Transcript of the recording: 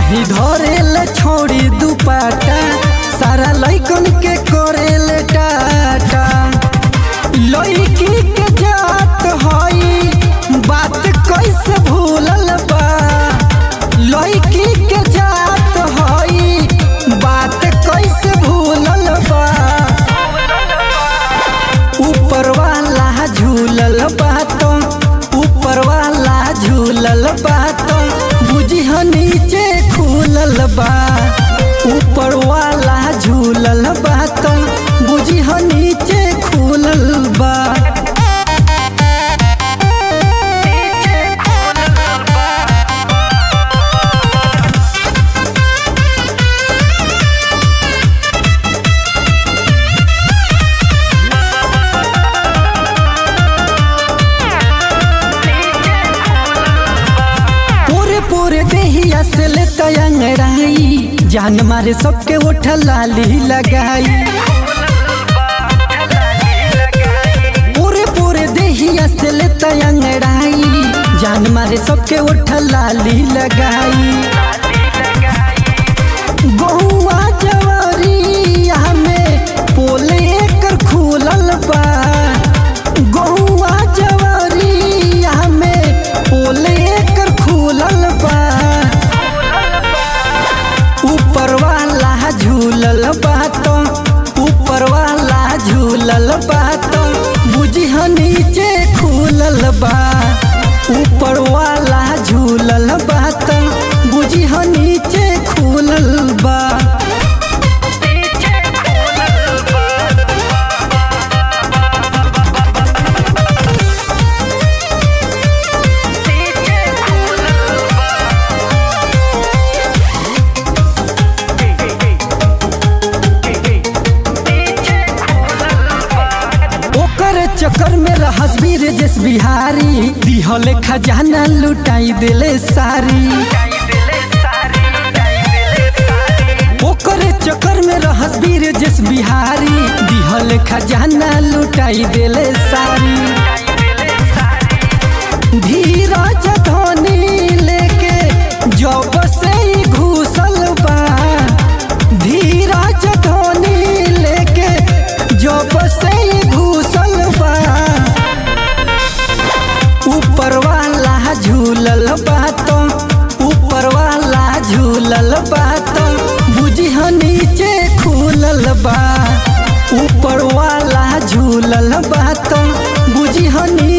नहीं धरेले छोड़ी दुपाटा सारा लइकन के करेले टाटा लइकी के जात हई बात कैसे भूलल बा लइकी के जात हई बात कैसे भूलल बा ऊपर वाला झूलल बात ऊपर वाला झूलल बात बुझिह नीचे खुलल बा ऊपर वाला झूलल बात बुझिह नीचे खुलल बा पूरे पूरे देहिया से ले तयंगड़ाई जान मारे सबके ओठ लाली लगाई पूरे पूरे देहिया से ले तयंगड़ाई जान मारे सबके ओठ लाली लगाई गहुआ जवारी हमें पोले एकर खुलल बा गहुआ जवारी हमें पोले एकर खुलल बा ऊपर वाला झूलल बात ऊपर वाला झूलल बात बुझिह नीचे खुलल बा ऊपर वाला झूलल बात बुझिह नीचे खुलल बा ओकर चक्कर में रहस वीर जस बिहारी दिहले खजाना लुटाई देले सारी ओकर चक्कर में रहस वीर जस बिहारी दिहले खजाना लुटाई देले सारी धीरज धोनी लेके जब से ही घुसल बा धीरज धोनी लेके जब से ही घुसल बा ऊपर वाला झूलल बात ऊपर वाला झूलल बात बुझिह नीचे खुलल बा ऊपर वाला झूलल बात बुझिह नीचे